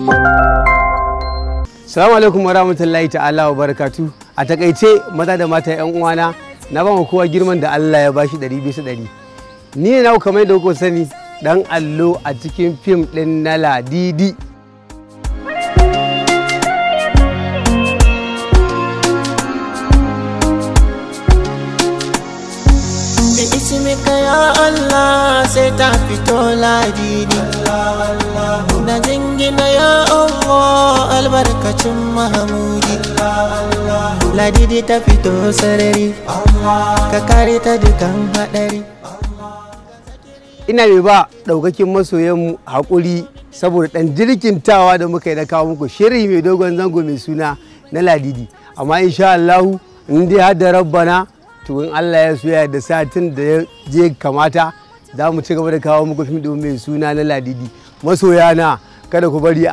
Salamu alaikum wa rahmatullahi ta'ala wa barakatu. A takaice maza da mata yan uwana na ba mu kowa girman da Allah ya bashi ɗari bisa ɗari. Ni ne na kamar da kuka sani dan allo a cikin fim ɗin na Ladidi. ismika ya Allah sai ta fito ladidi na jingina ya Allah albarkacin mahamudi ladidi ta fito sarari ka kare ta dukan hadari Ina mai ba ɗaukakin masoyanmu haƙuri saboda ɗan jirkintawa da muka yi na kawo muku shiri mai dogon zango mai suna na Ladidi. Amma insha Allahu in dai har da rabbana to in Allah ya soya da satin da ya je kamata za mu ci gaba da kawo muku fim ɗin mai suna na Ladidi. Masoyana kada ku bari a